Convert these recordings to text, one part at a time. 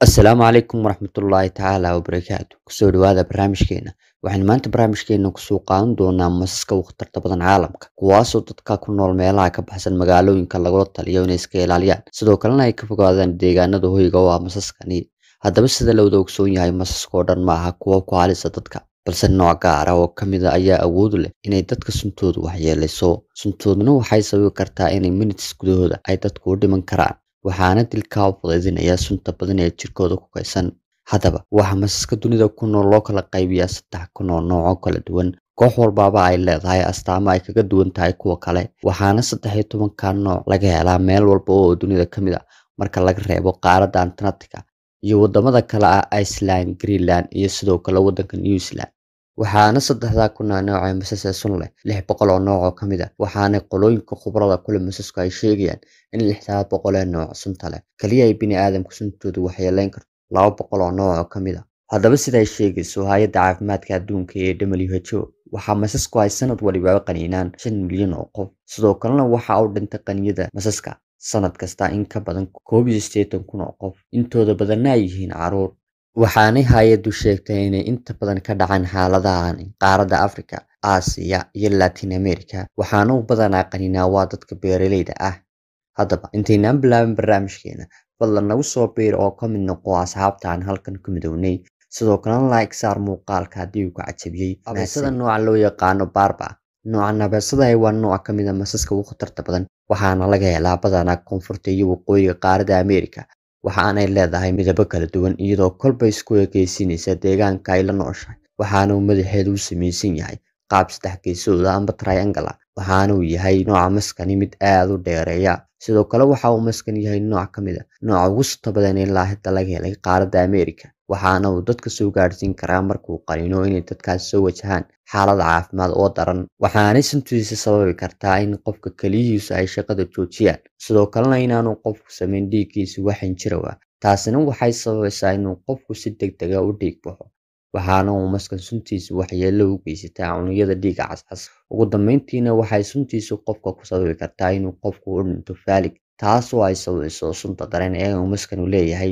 Assalaamu calaykum waraxmatullaahi tacaala wabarakaatu kusoo dhawaada barnaamijkeena waxaan maanta barnaamijkeena kusoo qaadan doonaa masaska ugu khatarta badan caalamka kuwaasoo dadka ku nool meelaha ka baxsan magaalooyinka lagula taliyo inay iska ilaaliyaan sidoo kalena ay ka fogaadaan deegaanada hoyga oo ah masaskani haddaba sida la wada ogsoon yahay masaska oo dhan ma aha kuwa ku halisa dadka balse nooc gaar ah oo ka mid a ayaa awood u leh inay dadka suntoodu waxyeelayso suntooduna waxay sababi kartaa inay minutes gudahooda ay dadku u dhiman karaan waxaana dilkaa u fudaydinaya sunta badan ee jirkooda ku kaysan haddaba waxa masaska dunida ku nool loo kala qaybiyaa saddex kun oo nooc oo kala duwan koox walbaaba ay leedahay astaamo ay kaga duwan tahay kuwa kale waxaana saddex iyo tobanka nooc laga helaa meel walba oo dunida ka mid a marka laga reebo qaaradda antarctica iyo wadamada kale ah iceland greenland iyo sidoo kale waddanka new zealand waxaana saddexdaa kuna nooc ee masas ee sun leh lix boqol oo nooc oo ka mid a waxaana qolooyinka khubarada kule masasku ay sheegayaan in lixdaa boqol ee nooc sunta leh kaliya ay bini aadamka suntoodu waxyeelayn karto laba boqol oo nooc oo ka mid a haddaba sida ay sheegayso hay-adda caafimaadka adduunka ee w h o waxaa masasku ay sanad waliba qaniinaan shan milyan oo qof sidoo kalena waxa u dhintay qaniyada masaska sanad kasta in ka badan koob iyo siddeetan kun oo qof intooda badanna ay yihiin caruur waxaanay hay-addu sheegtay inay inta badan ka dhacaan xaaladahan qaaradda africa aasiya iyo latin america waxaana u badanaa qaninaa waa dadka beeraleyda ah haddaba intaynaan bilaabin barnaamijkeena fadlan nagu soo biir oo ka mid noqo asxaabta aan halkan ku midownay sidoo kalena like saar muuqaalka haddii uu ka cajabiyey abeesada nooca loo yaqaano barba noocan abeesada waa nooc ka mid a masaska ugu khatarta badan waxaana laga helaa badanaa koonfurta iyo waqooyiga qaaradda america waxaanay leedahay midabo kala duwan iyadoo kolba isku ekeysiinaysa deegaanka ay la nooshahay waxaana uu madaxeedu u samaysan yahay qaab saddex geesooda amba triangala waxaana uu yahay nooca maskani mid aada u dheereeya sidoo kale waxa uu maskan yahay nooc ka mid a nooca ugu suta badan ilaa hidda laga helay qaaradda america waxaana uu dadka soo gaadhsiin karaa markuu qaniino inay dadkaas soo wajahaan xaalada caafimaad oo daran waxaanay suntiisa sababi kartaa in qofka keliyihiisu ay shaqada joojiyaan sidoo kalena inaanu qofku samayn dhiiggiisa waxan jirow ah taasina waxay sababaysaa inuu qofku si deg dega u dhiig baxo waxaana uu maskan suntiisa waxyeello u geysataa cunugyada dhiiga cascas ugu dambeyntiina waxay suntiisu qofka ku sababi kartaa inuu qofku u dhinto faalig taasoo ay sababayso sunta dareen ee uu maskanu leeyahay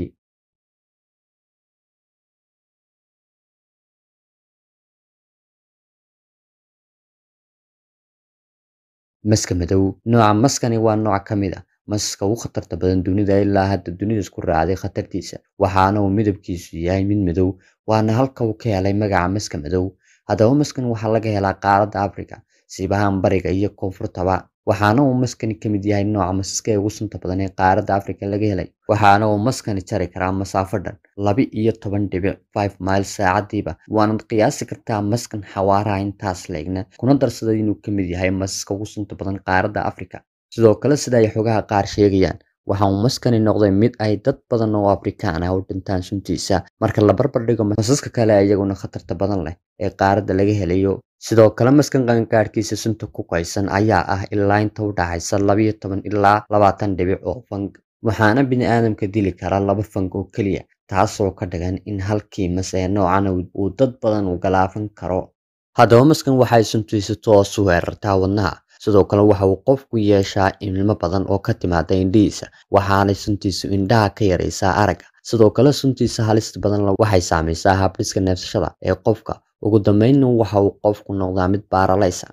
maska madow nooca maskani waa nooc ka mid a masaska ugu khatarta badan dunida ilaa hadda dunida isku raacday khatartiisa waxaana uu midabkiisu yahay mid madow waana halka uu ka helay magaca maska madow haddaba maskan waxaa laga helaa qaaradda africa siibahaan bariga iyo koonfurtaba waxaana uu maskani ka mid yahay nooca masaska ee ugu sunta badan ee qaaradda africa laga helay waxaana uu maskani jari karaa masaafo dhan laba iyo toban dhibic five miles saacadiiba waanad qiyaasi kartaa maskan xawaaraha intaas leegna kuna darsaday inuu ka mid yahay masaska ugu sunta badan qaaradda africa sidoo kale sida ay xogaha qaar sheegayaan waxa uu maskani noqday mid ay dad badan oo afrikaan ah u dhintaan suntiisa marka la barbar dhigo masaska kale iyaguna khatarta badan leh ee qaaradda laga helayo sidoo kale maskan qangaadhkiisa sunta ku qaysan ayaa ah ilaa inta u dhaxaysa labayo toban ilaa labaatan dhibic oo fang waxaana bini aadamka dili kara laba fang oo keliya taasoo ka dhigan in halkii mas ee noocan uu dad badan u galaafan karo haddaba maskan waxay suntiisa toos u weerartaa wadnaha sidoo kale waxa uu qofku yeeshaa ilmo badan oo ka timaada indhihiisa waxaanay suntiisu indhaha ka yaraysaa aragga sidoo kale suntiisa halista badan waxay saamaysaa habdhiska neefsashada ee qofka ugu dambeynna waxa uu qofku noqdaa mid baaralaysa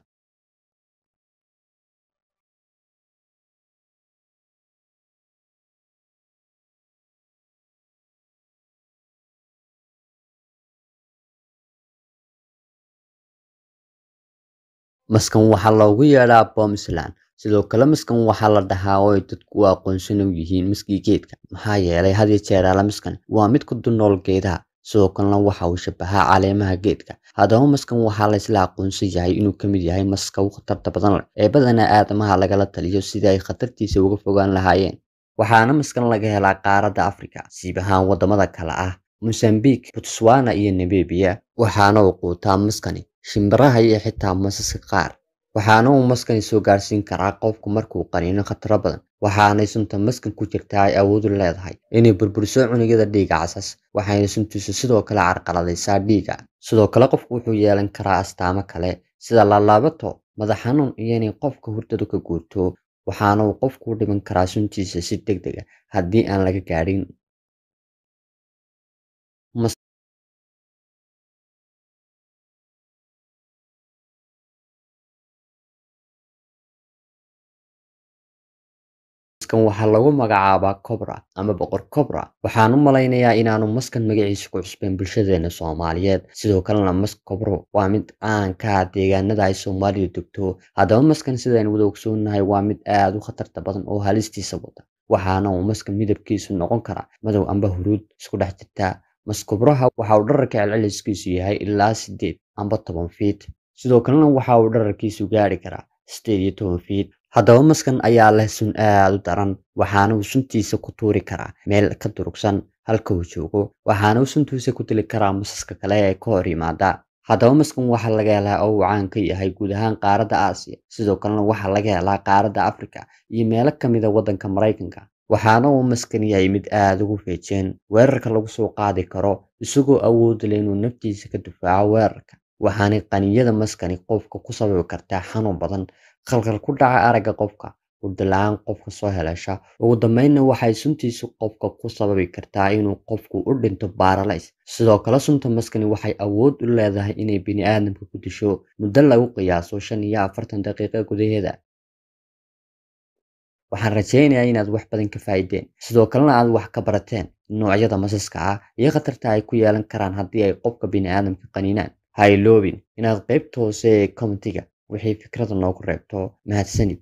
maskan waxaa loogu yeedhaa bomsland sidoo kale maskan waxaa la dhahaa oo ay dadku u aqoonsan u yihiin maskii geedka maxaa yeelay had iyo jeer ala maskan waa mid ku dulnool geedaha sidoo kalena waxa uu shabahaa caleemaha geedka haddaba maskan waxaa laysla aqoonsan yahay inuu ka mid yahay maska ugu khatarta badan leh ee badanaa aadamaha lagala taliyo sidii ay khatartiisa uga fogaan lahaayeen waxaana maskan laga helaa qaaradda africa siib ahaan wadamada kale ah mosambique botswana iyo namibia waxaana uu quutaa maskani shimbiraha iyo xitaa masaska qaar waxaana uu maskani soo gaarsiin karaa qofku markuu qaniino khataro badan waxaanay sunta maskan ku jirtaa ay awood u leedahay inay burburiso cunugyada dhiiga casas waxayna suntiisu sidoo kale carqaladaysaa dhiiga sidoo kale qofku wuxuu yeelan karaa astaamo kale sida laalaabato madax xanuun iyo inay qofka hurdadu ka guurto waxaana uu qofku u dhiman karaa suntiisa si deg deg a haddii aan laga gaadhin maskan waxaa lagu magacaabaa cobra ama boqor cobra waxaan u malaynayaa inaanu maskan magaciisa ku cusbeen bulshadeena soomaaliyeed sidoo kalena mask cobro waa mid caan ka ah deegaanada ay soomaalidu degto haddaba maskan sidaynu wada ogsoonnahay waa mid aad u khatarta badan oo halistiisa wada waxaana uu maskan midabkiisu noqon karaa madow amba huruud isku dhex jirtaa maskobraha waxa uu dhararka celceliskiisu yahay ilaa sideed amba toban fiit sidoo kalena waxa uu dhararkiisu gaari karaa sideed iyo toban fiit haddaba maskan ayaa leh sun aad u daran waxaana uu suntiisa ku tuuri karaa meel ka durugsan halka uu joogo waxaana uu suntiisa ku dili karaa masaska kale ee ka hor yimaada haddaba maskan waxaa laga helaa oo uu caan ka yahay guud ahaan qaaradda aasiya sidoo kalena waxaa laga helaa qaaradda afrika iyo meelo ka mida waddanka maraykanka waxaana uu maskan yahay mid aada ugu feejeen weerarka lagu soo qaadi karo isagoo awood leh inuu naftiisa ka difaaco weerarka waxaanay qaniyada maskani qofka ku sababi kartaa xanuun badan khalkhal ku dhaca aragga qofka hurda-la-aan qofka soo heleesha ugu dambeynna waxay suntiisu qofka ku sababi kartaa inuu qofku u dhinto baaralays sidoo kale sunta maskani waxay awood u leedahay inay bini-aadamka ku disho muddo lagu qiyaaso shan iyo afartan daqiiqo gudaheeda waxaan rajaynayaa inaad wax badan ka faa'iideen sidoo kalena aad wax ka barateen noocyada masaska ah iyo khatarta ay ku yeelan karaan haddii ay qofka bini-aadamka qaniinaan ha iloobin inaad qaybta hoose ee commentiga wixii fikrada noogu reebto mahadsanid